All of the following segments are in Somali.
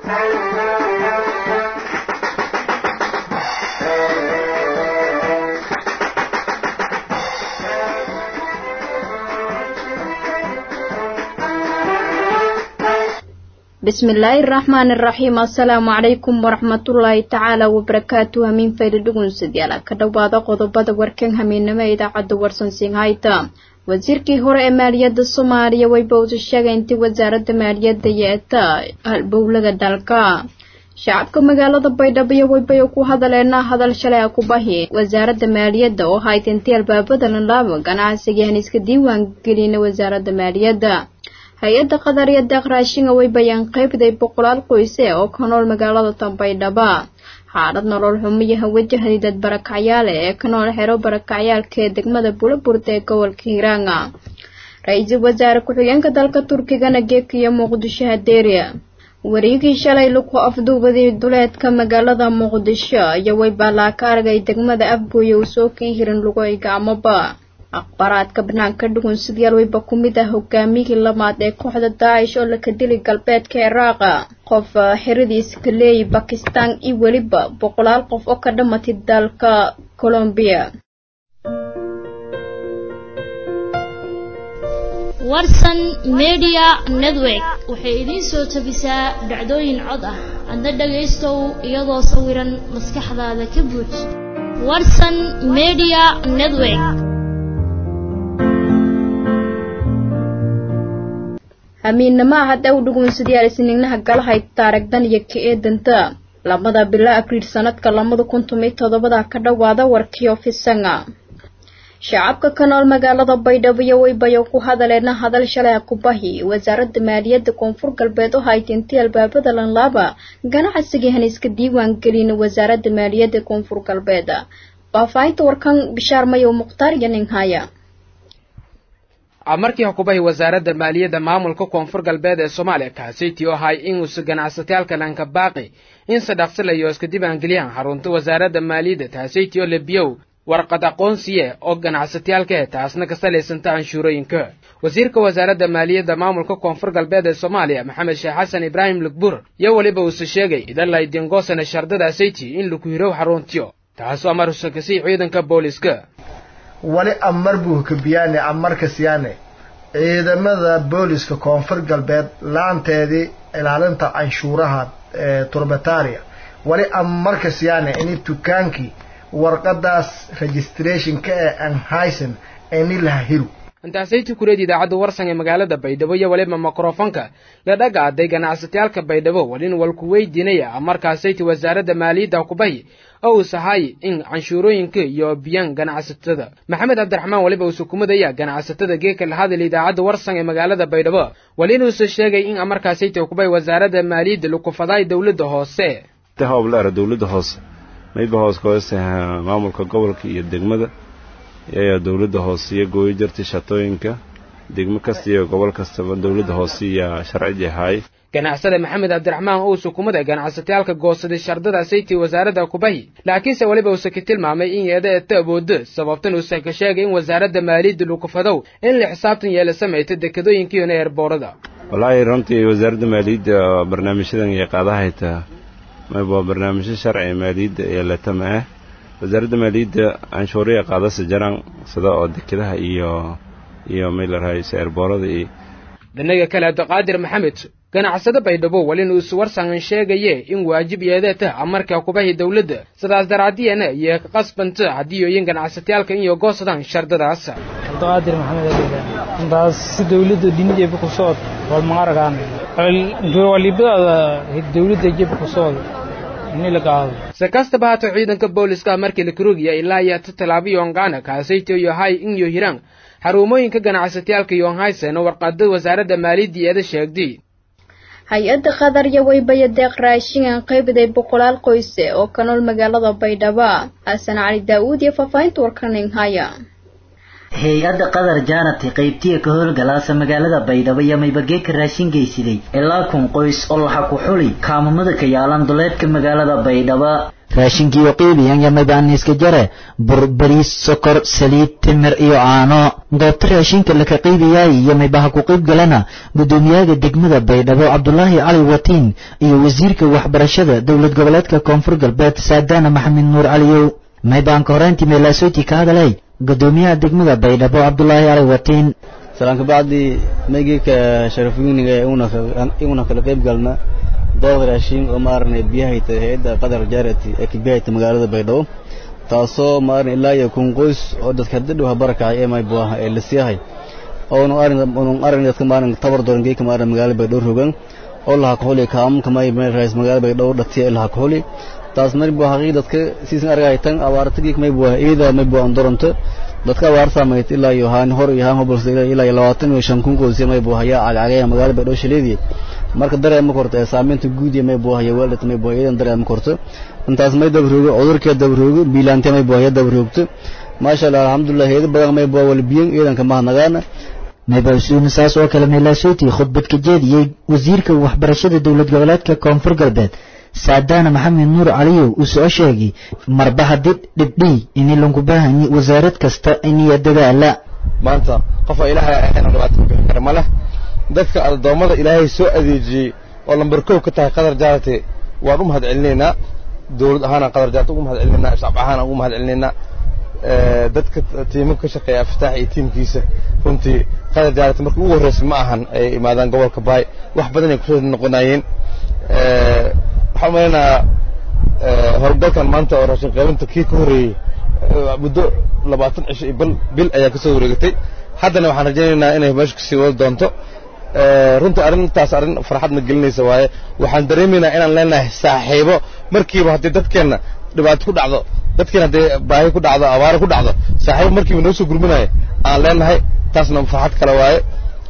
bismillaahi raxmaan iraxiim assalaamu calaykum waraxmatullaahi tacaala wabarakaatu hamiin fayda dhugunsadyaala ka dhowaada qodobada warkan hamiinimo ee idaacadda warsansinghayta wasiirkii hore ee maaliyadda soomaaliya wayba usa sheegay intii wasaaradda maaliyadda yeeta halbowlaga dalka shacabka magaalada baydhabo waybay ku hadaleena hadal shalay a ku bahi wasaaradda maaliyadda oo hayd intii albaabada lanlaabo ganacsigaan iska diiwaan gelina wasaaradda maaliyadda hay-adda qadar iyo deeq raashinga way bayaan qaybday boqolaal qoyse oo ka nool magaalada tanbaydhaba xaalad nolol xumiyaha wajahday dad barakacyaale ee ka nool xero barakacyaalka ee degmada bulaburda ee gobolka hiiraanga ra-iisul wasaare ku-xigeenka dalka turkigana geekiyo muqdisho hadeeriya wareegii shalay laku afduubaday duleedka magaalada muqdisho iyo waybaalaa ka argay degmada afgooye uu soo kii hirin lugoy gacmoba akhbaaraadka banaanka dhugun sidyaal wayba ku mid ah hogaamiyihii lamaad ee kooxda daacish oo laka dili galbeedka ciraaqa qof xiradiis kaleey bakistan iyo weliba boqolaal qof oo ka dhamatay dalka colombiya warsan media network waxay idiin soo tabisaa dhacdooyin cod ah adna dhagaystow iyadoo sawiran maskaxdaada ka buuj warsan media network hamiinnimo hadda u dhugunsadyaal isniignaha galahay taarigdan iyo ka eedanta lamada bilo abriil sanadka labada kun tomiyo toddobada ka dhowaada warkii ofisanga shacabka ka nool magaalada baydhabo iyo waybayo ku hadaleena hadal shalay ku bahi wasaaradda maaliyadda koonfur galbeed oo hayd intii albaabada lanlaaba ganacsigii han iska diiwaan gelin wasaaradda maaliyadda koonfur galbeed faahfaahinta warkan bishaar mayow mukhtaar iyo ninhaya markii xukubahi wasaaradda maaliyadda maamulka koonfur galbeed ee soomaaliya kaasiti oo ahay inuusa ganacsatayaalka dhanka baaqi in sadhaqsilayo iska diiwaangeliyaan xarunta wasaaradda maaliyadda taasiti oo lebiyow warqad aqoonsiye oo ganacsatayaalka taasna ka salaysanta anshuurooyinka wasiirka wasaaradda maaliyadda maamulka koonfur galbeed ee soomaaliya maxamed sheekh xasan ibraahim lugbur iyo weliba uuse sheegay idalay dingoosana shardada sayti in laku hirow xaruntiyo taasoo amar husakasay ciidanka booliska wali amar buu kabiyaane amarka siyaane ciidamada booliska koonfur galbeed laanteedii ilaalinta canshuuraha ee turbataria wali amarka siyaane ini dukaankii warqadaas registrationka ee anhaysen ini laha hiru intaasaytii kureed idaacadda warsan ee magaalada baydhabo iyo waliba mikrofonka la dhagaaday ganacsatayaalka baydhabo walin walku weydiinaya markaasayti wasaaradda maaliyadda kubahi oo uu sahay in canshuurooyinka iyo biyaan ganacsatada maxamed cabdiraxmaan weliba uu sukumadaya ganacsatada geeka la hadal idaacadda warsan ee magaalada baydhabo walinuuse sheegay in markaasayti kubahi wasaaradda maaliyadda lakufaday dowladda hoose hoblaara dowladda hoose mayba hoos kahoose maamulka gobolka iyo degmada ayaa dowladda hoose iyo gooyo jirtay shatooyinka degmo kasta iyo gobol kastaba dowladda hoose iyo sharcigii ahaay ganacsada maxamed cabdiraxmaan oo sukumada ganacsatayaalka goosaday shardada saytii wasaaradda kubahi laakiinse weliba uuse ka tilmaamay in yeeda eta awoodo sababtan uuse ka sheegay in wasaaradda maaliyadda lukufadow in la xisaabtan yeela samayta dekadooyinkiiona eerboorada wallaahi runtii wasaaradda maaliyadda barnaamijyadan iyo qaadahayta mayba barnaamijyo sharciga maaliyadda ee latama ah wasaaradda maaliyadda canshuuriya qaadasa jaraan sida oo dekedaha iyo iyo maylarahayse eerboorada iyo dhinaga kale abdiqaadir maxamed ganacsado baydhabo walin uus warsangan sheegaye in waajib yeedeeta amarka kubahi dowladda sidaas daraadiyana iyo ka qasbanta haddiiyoyin ganacsatayaalka inyo goosadaan shardadaas abdiqaadir maxamed intaas si dowladda dhinid jeeba ku socod wal maaragaan walibadaada dowladda jeeba ku socod si kastaba haato ciidanka booliska markii la karogiya ilaa iyo ta talaabiyo ongaana kaasayto iyo hay in yo hiraan xarumooyinka ganacsatayaalka yonhaysen oo warqada wasaaradda maaliyadda eeda sheegday hay-adda qadar iyo waybaya deeq raashingan qaybiday boqolaal qoyse oo ka nool magaalada baydhabo xasan cali daa-uud iyo faahfaahinta warkaninghaya hay-adda qadar jaanati qaybtiya ka howlgalaasa magaalada baydhabo iyo maybageeka raashin geysiday ilaa kun qoys oo laxa ku xuli kaamamada ka yaalan duleedka magaalada baydhabo raashinkiiyo qiibiyan iyo maybaaniiska jare bur bariis sokor saliid timir iyo caano goobta raashinka laka qiibiyaay iyo maybaha ku qiib galana guddoomiyaha degmada baydhabo cabdulaahi cali watiin iyo wasiirka waxbarashada dowlad goboleedka koonfur galbeed saadaana maxamed nuur caliyow maybaanka horeyntii meelaasoti ka hadalay gudoomiyaha degmada baydhabo cabdulaahi cali watiin salaan kabacdi maygeeka sharafweyniga iguna kala qayb galna dood raashin oo maaragna biyahayta hay-adda qadar jaarati ee kabiyahayta magaalada baydhabo taasoo maaragna ilaa iyo kun qoys oo dadka hadda dhow habarakacay ee maybuah ee lasiyahay oonu aragna dadka maaragna tabar dooran geeka maaragna magaalada baydhabo rogan oo laha kuxuli kaamamka may meel raas magaalada baydhabo dhatiya laha kuxuli taas maybuah haqiiq dadka siisan argay tan abaarta geek maybuah iyada maybuah andoronto dadka abaar saamayt ilaa iyo haan hor iyo haan hobalsa ilaa iyo labaatan iyo shan kun qoys maybuah ayaa cagcagaya magaalada baydhabo shaleedii marka dareema korto ee saamaynta guud iyo may buuhaya weeldhata may buuhaya idan dareema korto intaas may dabaroogo cudurkee dabaroogo biilaante may buuhaya dabaroogto maasha allah alxamdulilah heeda badan may buuha walbiyan iidanka mahadnagaana maybaasuuna saas oo kale meelaasootii khudbad ka jeediyey wasiirka waxbarashada dowlad goboleedka koonfur galbeed saadaana maxamed nuur caliyow uu soo sheegay marba haddii dhibdhii inay lanku baahanyi wasaarad kasta iniyo dadaala maanta qofa ilaahay ayna dhibaato ku bixin kara ma leh dadka addoommada ilaahay soo adeejiyey oo lambar kow ka tahay qadar jaarate waan u mahad celinaynaa dowlad ahaanaan qadar jaarate ugu mahad celinaynaa shacab ahaan ugu mahad celinaynaa dadka tiimam ka shaqeeya aftaax iyo tiimkiisa runtii qadar jaarate markii ugu horreysay ma ahan ay imaadaan gobolka baay wax badan ay kusoo noqonayeen waxaan umaleynaa howlgalkan maanta oo raashin qaybinta kii ka horreeyey muddo labaatan cisho iyo bil bil ayaa kasoo wareegatay haddana waxaan rajaynaynaa inay meesha kasii wadi doonto runtii arrintaas arrin farxadna gelinaysa waaye waxaan dareemaynaa inaan leenahay saaxiibo markiiba haddii dadkeenna dhibaato ku dhacdo dadkeena haddii baahi ku dhacdo abaaro ku dhacdo saaxiibo markiiba noo soo gurmanaya aan leenahay taasna farxad kale waaye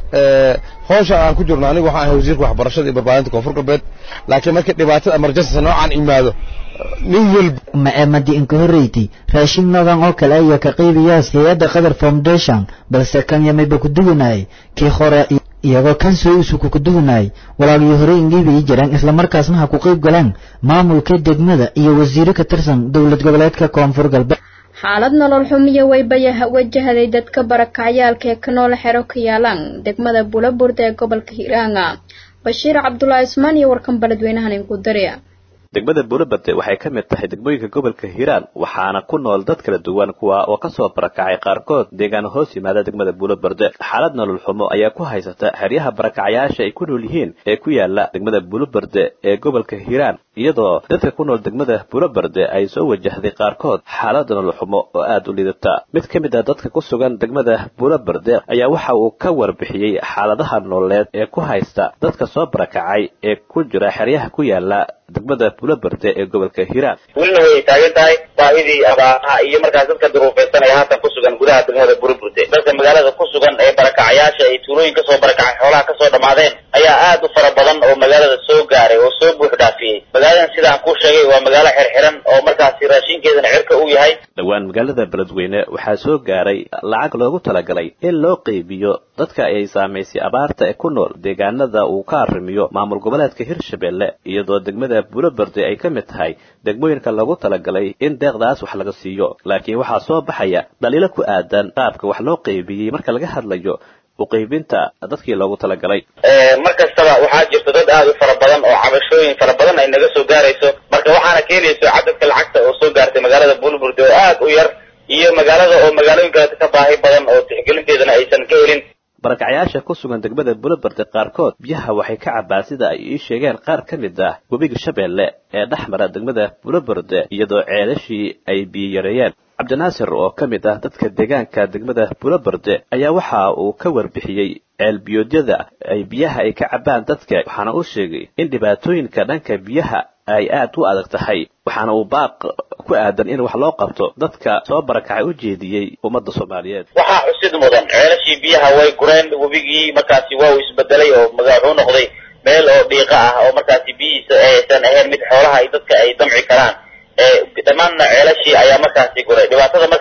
howsha aan ku jirno anigu waxaan ahay wasiirka waxbarashada iyo barbaarinta koonfur galbeed laakiin markii dhibaatada emergency noocaan imaado nin walba ma eemadi inka horreyti raashin noogan oo kale ayaa ka qaybayaas hay-adda qadar foundation balse kan yamayba ku duwanayay kii hore iyagoo kan soo isuku ku duwanayay walaagii hore ingiibayi jiraan islamarkaasna ha ku qayb galaan maamulka degmada iyo wasiiro ka tirsan dowlad goboleedka koonfur galbeed xaalad nolol xumiyo waybaya wajahaday dadka barakacyaalka ee ka nool xero ka yaalaan degmada bulaburda ee gobolka hiiraanga bashiir cabdulaahi ismaan iyo warkan baledweynahan inku dariya degmada buulaberde waxay ka mid tahay degmooyinka gobolka hiiraan waxaana ku nool dad kala duwan kuwa oo kasoo barakacay qaarkood deegaan hoos yimaada degmada buulaberde xaalad nolol xumo ayaa ku haysata xeryaha barakacyaasha ay ku nool yihiin ee ku yaala degmada buulaberde ee gobolka hiiraan iyadoo dadka ku nool degmada buulaberde ay soo wajahday qaarkood xaalad nolol xumo oo aada u liidata mid ka mid a dadka ku sugan degmada buulaberde ayaa waxa uu ka warbixiyey xaaladaha nololeed ee ku haysta dadka soo barakacay ee ku jira xeryaha ku yaala degmada bulaberde ee gobolka hiiraan welina way taagan tahay baahidii abaaraha iyo markaas dadka duruufaysanaya haatan ku sugan gudaha degmada buraburde dadka magaalada ku sugan ee barakacayaasha ay tuulooyin kasoo barakacay xoolaha kasoo dhammaadeen ayaa aad u fara badan oo magaalada soo gaaray oo soo buux dhaafiyey magaaladan sidaan kuu sheegay waa magaalo xirxiran oo markaasi raashinkeedana cirka uu yahay dhowaan magaalada beledweyne waxaa soo gaaray lacag loogu talagalay in loo qeybiyo dadka ay saamaysay abaarta ee ku nool deegaanada uu ka arrimiyo maamul goboleedka hirshabelle iyadoo degmada bulaberde ay ka mid tahay degmooyinka lagu talagalay in deeqdaas wax laga siiyo laakiin waxaa soo baxaya dhaliilo ku aadan qaabka wax loo qeybiyey marka laga hadlayo uqeybinta dadkii loogu talagalay mar kastaba waxaa jirta dad aad u fara badan oo cabashooyin fara badan ay naga soo gaarayso marka waxaana keenayso cadadka lacagta oo soo gaartay magaalada bulburde oo aad u yar iyo magaalada oo magaalooyin kaleeta ka baahi badan oo tixgelinteedana aysan ka helin barakacyaasha ku sugan degmada bulaberde qaarkood biyaha waxay ka cabaan sida ay ii sheegeen qaar ka mid ah webiga shabeelle ee dhex mara degmada bulaberde iyadoo ceelashii ay biyo yareeyeen cabdinaasir oo ka mid ah dadka deegaanka degmada bulaberde ayaa waxa uu ka warbixiyey ceelbiyoodyada ay biyaha ay ka cabaan dadka waxaana uu sheegay in dhibaatooyinka dhanka biyaha ay aad u adag tahay waxaana uu baaq ku aadan in wax loo qabto dadka soo barakacay u jeediyey ummadda soomaaliyeed waxaa xusid mudan ceelashii biyaha way gureen webigii markaasi waa uu isbedelay oo wuxuu noqday meel oo dhiiqa ah oo markaasi biyihiisa aysan ahayn mid xoolaha ay dadka ay damci karaan dhammaanna ceelashii ayaa markaasi guray dhibaatada marka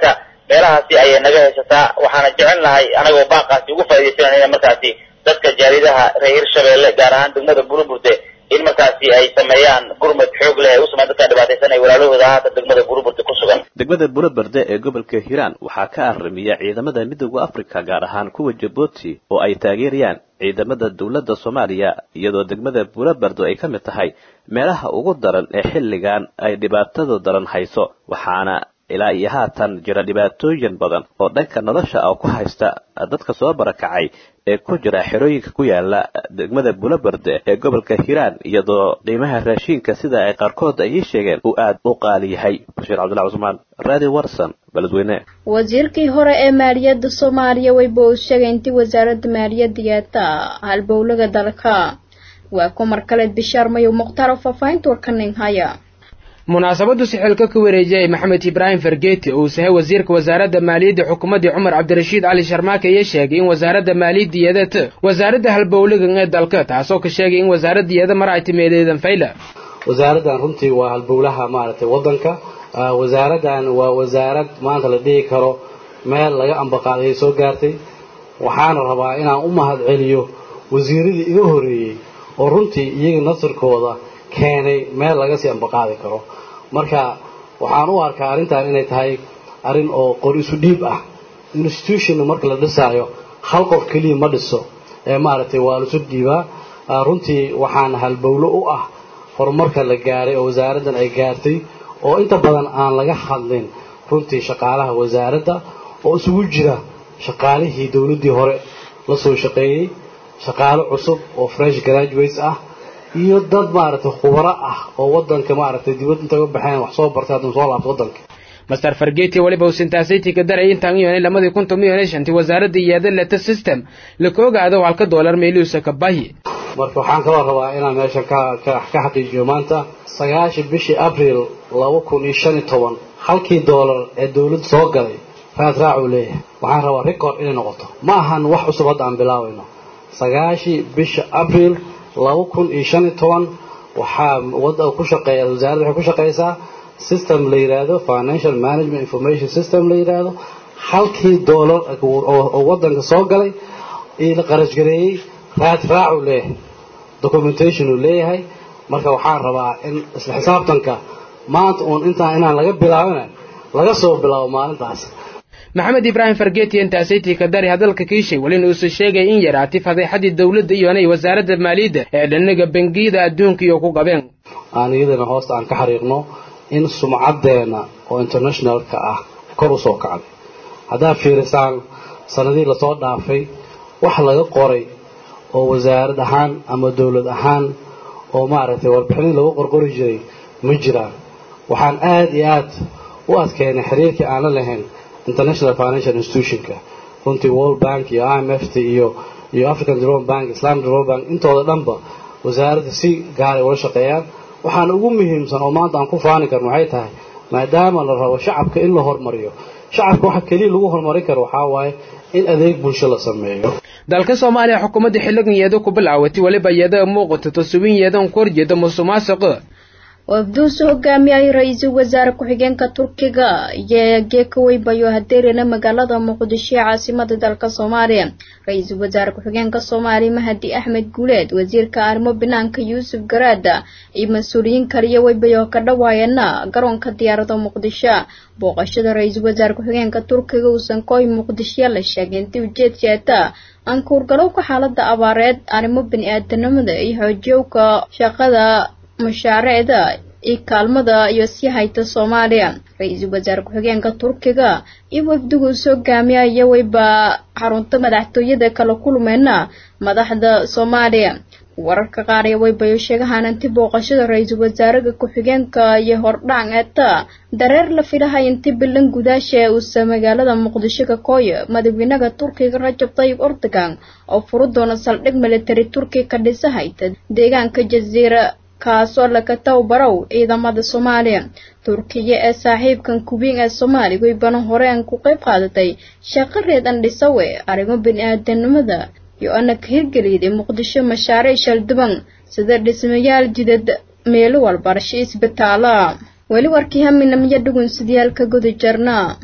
meelahaasi ayay naga haysataa waxaana jecel nahay anagoo baaqaasi ugu faaidaysanayna markaasi dadka jaaridaha reer hirshabeelle gaar ahaan degmada burburte in markaasi ay sameeyaan gurmad xoog leh ay u sameyan dadka dhibaataysan ay walaalahooda haatan degmada burburte ku sugan degmada bulaberde ee gobolka hiiraan waxaa ka arrimiya ciidamada midooda africa gaar ahaan kuwa jabuuti oo ay taageerayaan ciidamada dowladda soomaaliya iyadoo degmada bulaberde ay ka mid tahay meelaha ugu daran ee xilligan ay dhibaatadu daran hayso waxaana ilaa iyo haatan jira dhibaatooyin badan oo dhanka nolosha ah ku haysta dadka soo barakacay ee ku jira xerooyinka ku yaala degmada bulaberde ee gobolka hiiraan iyadoo qiimaha raashiinka sida ay qaarkood ay ii sheegeen uu aad u qaali yahay bashiir cabdullahi cusmaan raadi warson beledweyne wasiirkii hore ee maaliyadda soomaaliya wayba uu sheegay intii wasaaradda maaliyadda yeeta halbowlaga dalka waa kumar kaleed bishaar mayow mukhtaar oo faahfaahinta warkanin haya munaasabadu sixilka ku wareejiyay maxamed ibraahim fargeeti oo uu sahay wasiirka wasaaradda maaliyadda xukuumaddii cumar cabdirashiid cali sharmaake iyo sheegay in wasaaradda maaliyadda yeedata wasaaradda halbowlagan ee dalka taasoo ka sheegay in wasaaradda yeeda mar ay timeedeedan fayla wasaaraddan runtii waa halbowlaha maaragtay waddanka wasaaraddan waa wasaarad maanta la dhihi karo meel laga ambaqaaday soo gaartay waxaana rabaa inaan u mahad celiyo wasiiradii iga horreeyey oo runtii iyaga nasirkooda keenay meel laga sii ambaqaadi karo marka waxaan u arkaa arrintan inay tahay arrin oo qor isu dhiib ah institutionna marka la dhisaayo hal qof keliya ma dhiso ee maaragtay waa laisu dhiibaa runtii waxaan halbowlo u ah horumarka la gaaray oo wasaaraddan ay gaartay oo inta badan aan laga hadlin runtii shaqaalaha wasaaradda oo isugu jira shaqaalihii dowladdii hore la soo shaqeeyey shaqaalo cusub oo fresh graduates ah iyo dad maaragtay khubaro ah oo wadanka maaragtay dibad inta ga baxeen wax soo bartay haddana soo laabto wadanka master fargeti waliba uu sintaasaytii ka daray intaan yoonay lamadii kun toban iyo shantii wasaaradda iyada leta system laka ogaado halka doolar meeliusa ka bahi marka waxaan kaloo rabaa inaan meeshan ka ka ka xaqiijiyo maanta sagaashii bishii abril laba kun iyo shan iyo toban halkii doolar ee dowladda soo galay raad raac uu leeyahay waxaan rabaa record inay noqoto ma ahan wax cusub hadda aan bilaabayno sagaashii bisha abril laba kun iyo shan iyo toban waxaa wadda ku shaqeeya wasaaradda waxay ku shaqeysaa system la yidhaahdo financial management information system la yidhaahdo halkii doolar oo waddanka soo galay io la qarashgareeyey raad raac uu leeyahay documentation uu leeyahay marka waxaan rabaa in isla xisaabtanka maanta uun intaan inaan laga bilaabina laga soo bilaabo maalintaas maxamed ibraahim fargeti intaasaytii ka dari hadalka kiishay welina uusa sheegay in yaraati fadeexadii dowladda iyonay wasaaradda maaliyadda ee dhanaga bangiyada adduunka iyo ku qabeen aan iyadana hoosta aan ka xariiqno in sumcaddeena oo internationalka ah kor u soo kacday haddaad fiirisaan sanadihii lasoo dhaafay wax laga qoray oo wasaarad ahaan ama dowlad ahaan oo maaragtay warbixinadii lagu qorqori jiray ma jiraan waxaan aada iyo aad u adkeynay xiriirkii aan la lahayn international financial institutionka runtii world bank iyo i m f t iyo iyo african development bank islamic development bank intooda dhanba wasaaradda si gaaray ula shaqeeyaan waxaan ugu muhiimsan oo maanta aan ku faani karno waxay tahay maadaama la rabo shacabka in la hormariyo shacabka waxa keliya lagu horumarin karo waxaa waaye in adeeg bulsho la sameeyo dalka soomaaliya xukuumadda xilligan yeedo ku bilaawatay weliba iyada muuqato tasubin yeedan ku horjeeda musuqmaasuqa wafduusu hogaamiyay ra-iisul wasaare ku-xigeenka turkiga iyo geekawey bayo hadeerina magaalada muqdisho ee caasimada dalka soomaaliya ra-iisul wasaare ku-xigeenka soomaaliya mahadi axmed guuleed wasiirka arrimo banaanka yuusuf garaada iyo mas-uuliyiin kaliya weybayo ka dhawaayana garoonka diyaarada muqdisho booqashada ra-iisul wasaare ku-xigeenka turkiga uusan kooy muqdisho la sheegay intii ujeed jeeta aan kuurgalowka xaalada abaareed arrimo bani-aadanimada iyo xoojiyowka shaqada mashaariicda iyo kaalmada iyo sii hayta soomaaliya ra-iisul wasaare ku-xigeenka turkiga iyo wafdigu soo gaamiyaya weyba xarunta madaxtooyada kala kulmeyna madaxda soomaaliya wararka qaar iyo weybayo sheegahaan inti booqashada ra-iisul wasaaraha ku-xigeenka iyo hordhac eeta dareer la filahay inti bilan gudaasha uusa magaalada muqdisho ka kooya madaxweynaha turkiga rajab tayyib erdogan oo furi doona saldhig military turkiga ka dhisahayta deegaanka jaziira kaasoo laga tababarow ciidamada soomaaliya turkiya ee saaxiibkan kubiin ee soomaaliya weybana horeen ku qayb qaadatay shaqo reedan dhisawe arrimo bani-aadanimada iyo ana ka hirgeliyday muqdisho mashaariic shalduban sida dhismayaal jidad meelo walbarasho isbitaala weli warkii haminamiyo dhugun sidiyaalka guda jarna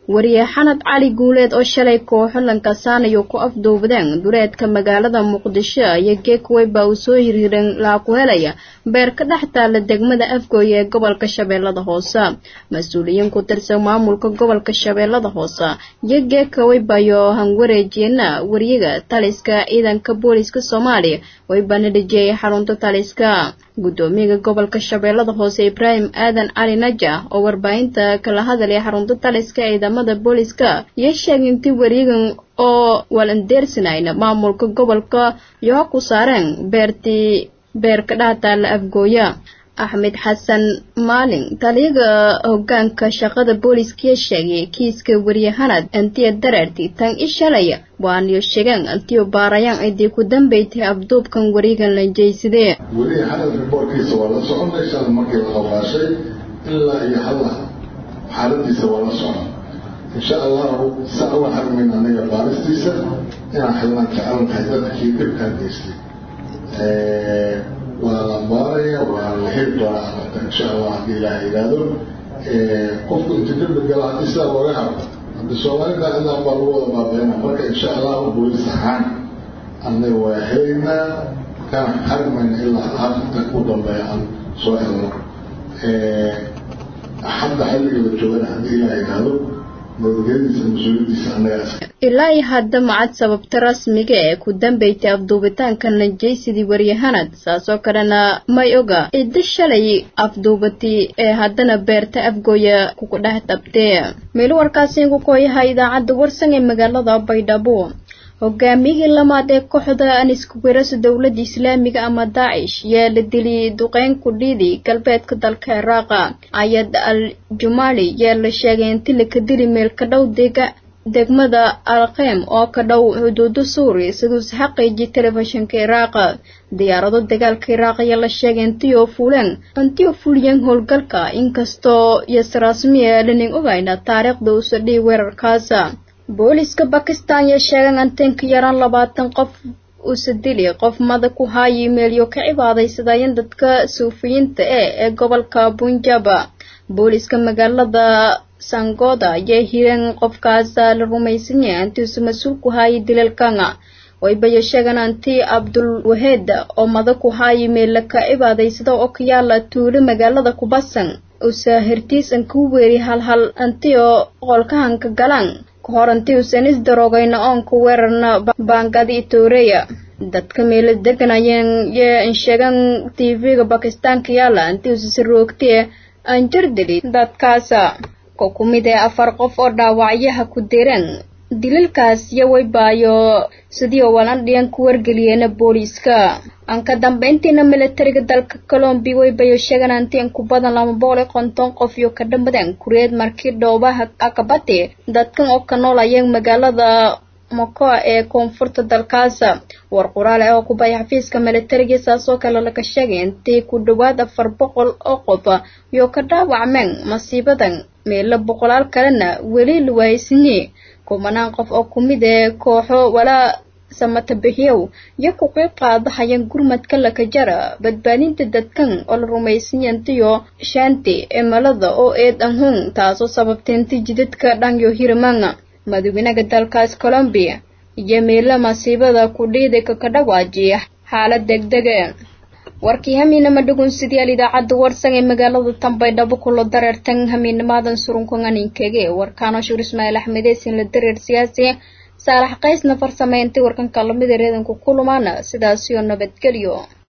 wariye xanad cali guuleed oo shalay kooxo lankasaanayo ku afduubadeen dureedka magaalada muqdisho iyo geekwey baa uu soo hirhiren laa ku helaya beer ka dhex taala degmada afgooye ee gobolka shabeellada hoose mas-uuliyiin ku tirsan maamulka gobolka shabeellada hoose iyo geekawey bayo hanwareejiyeena wariyaga taliska ciidanka booliska soomaaliya waybaana dhejiyay xarunta taliska guddoomiyaga gobolka shabeellada hoose ibraahim aadan cali naja oo warbaahinta kala hadalaya xarunta taliska ciidamada booliska iyo sheegay intii wariyagan oo walandeersanayna maamulka gobolka iyo ha ku saareen beertii beerka dhahtaala afgooya axmed xasan maalin taliyaga hogaanka shaqada booliskiya sheegay kiiska wariyahanad antiya dareerti tan ishalaya waaniyo sheegaan antiyo baarayaan cidii ku dambaytay abduubkan wariyagan la jeysadee weliya xanad riboorkiisa waa la soconaysaa markii la qabaashay ilaa iyo halla xaaladiisa waa la socon insha allahu saa uga xarmayna anaga baaristiisa inaan xilnaan jecelnahay dadkii dhibkaan geystay waa la baaraya waa la heli doonaa amarta insha allah haddii ilaah yidhaahdo qofku inta dembi gala haddii sidaa looga haro haddi soomaalida ilaa baa lagu wada baabeena marka insha allahu booliis ahaan anaga waa helaynaa kana xarmayna ilaa aakhirka ku dambeeya aan soo helno hadda xilliga la joogana haddii ilaah yidhaahdo ilaa iyo hadda macad sababta rasmiga ee ku dambaytay afduubitaanka najaysidii waryahanad saasoo kalena may oga ciddo shalay afduubatay ee haddana beerta afgooya kugu dhex dabtee meel warkaasi igu kooyaha idaacadda warsan ee magaalada baydhabo hogaamiyihii lamaad ee kooxda aniska weerarsa dowladda islaamiga ama daacish yaa la diliyay duqeyn ku dhiidi galbeedka dalka iraaqa ayad al jumaali yaa la sheegay inti laka dili meel ka dhow dega degmada alkeem oo ka dhow xuduuda suuriya siduuse xaqiiji telefishinka iraaqa diyaarado dagaalka iraaq ayaa la sheegay intii oo fuuleen intii oo fuliyeen howlgalka inkastoo yasrasmiya lanin ogayna taariikhda uusa dhihi weerarkaasa booliska bakistan yaa sheegan antenka yaraan labaatan qof usa dili qof mada ku haayi meelyo ka cibaadaysadayeen dadka suufiyiinta e ee gobolka bunjaba booliska magaalada sangoda ayaa hireen qofkaasa la rumaysan yahay antiusa mas-uul ku haayi dilalkanga waybayo sheegan anti abdul waheed oo mada ku haayi meella ka cibaadaysada oo ka yaala tuulo magaalada kubasan usa hertiisan ku weeri halhal anti oo qolkahanka galaan kahor intii uusan isdaroogayna oonka weerarna baangadi itooreya dadka meelo deganayeen yee sheegan tv-ga bakistaanka yaala intii uusa saroogtee aan jardeli dadkaasa ko ku mid ee afar qof oo dhaawacyaha ku direen dilalkaas iyo waybaayo sidii oo walandhiyan ku wargeliyeena booliiska aan ka dambayntiina milatariga dalka colombi waybayo sheegan antiin ku badan lama boqol iyo konton qof iyo ka dhammadeen kureed markii dhoobaha akabati dadkan oo ka nool ayeen magaalada mokoa ee koonfurta dalkaasa war qoraale oo ku baya xafiiska milatariga saasoo kale laga sheegay intii ku dhowaad afar boqol oo qof iyo ka dhaawacmeen masiibadan meelo boqolaal kalena weli la waaysanyi kumanaan qof oo ku mid ee kooxo walaa samata bixiyow iyo ku qeyb qaadahayeen gurmadka lakajara badbaadinta dadkan oo la rumaysanyantiyo shaanti cimilada oo eed anhun taasoo sababtay inti jidadka dhanyo hirimanga madaxweynaha dalkaas colombiya iyo meelo masiibada ku dhiiday kaka dhawaajiya xaalad degdege warkii hamiinama dhugunsidayaal idaacadda warsan ee magaalada tambaydhabo kulo dareertan hamiinamaadan surunkanganinkege warkaano shur ismaaciil axmedeesin la dareer siyaasi saalax qaysna farsameyntii warkanka lamida reedanku kulumaana sidaasiyo nabadgelyo